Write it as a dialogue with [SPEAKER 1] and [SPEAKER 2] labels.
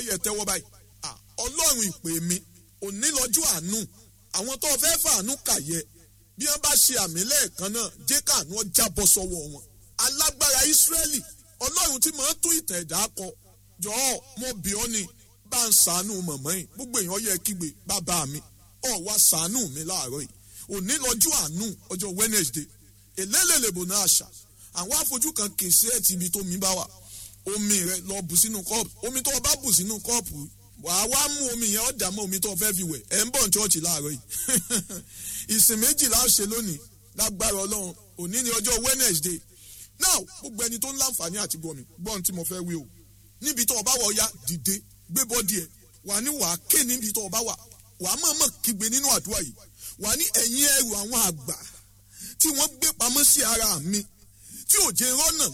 [SPEAKER 1] yẹ tẹ́wọ́ báyìí ọlọ́run ìpè mi òní lọ́jọ́ àánú àwọn tó fẹ́ fàánú kàyẹ bí wọ́n bá ṣe àmì lẹ́ẹ̀kan náà jẹ́ káànú ọjà bọ́ sọ́wọ́ wọn alágbára ìsírẹ́lì ọlọ́run tí màá tún ìtàn ẹ̀dá kọ jọ̀ọ́ mo bì ọ́ ni bá ń sàánú mọ̀mọ́ yìí gbogbo èèyàn yẹ kígbe bàbá mi ọ̀ wá sàánú mi láàárọ̀ yìí òní lọ́jọ́ àánú ọjọ́ Wednesday èlélèlèbò náà àṣà àwọn afojú kan kì í sí ẹ̀ tìbi tó mi bá wà omi rẹ lọ bù sínú kọ́ọ̀pù omi tó o bá bù sínú kọ́ọ̀pù wàá wá mú omi yẹn ọ̀dà mọ́ omi tó o fẹ́ fi wẹ̀ ẹ̀ ń bọ̀ ní ṣọ́ọ̀ṣì láàárọ̀ yìí ìsìn méjìlá ṣe lónìí lágbára ọlọ́run òní ni ọjọ́ Wednesday now gbogbo ẹni tó ń láǹfààní àti gbọ́ mi gbọ́ ohun tí mo fẹ́ wí o níbi tó o bá wọ̀ ya dìde gbé bọ́dì ẹ̀ wà ní wàá ké níbi tó o bá wà wàá mọ̀ọ́mọ̀ kígbe nínú àdúrà yìí wà ní ẹ̀yìn ẹrù àwọn àgbà tí wọ́n gbé pamọ́ sí ara mi tí ò jẹ́ rọ́nà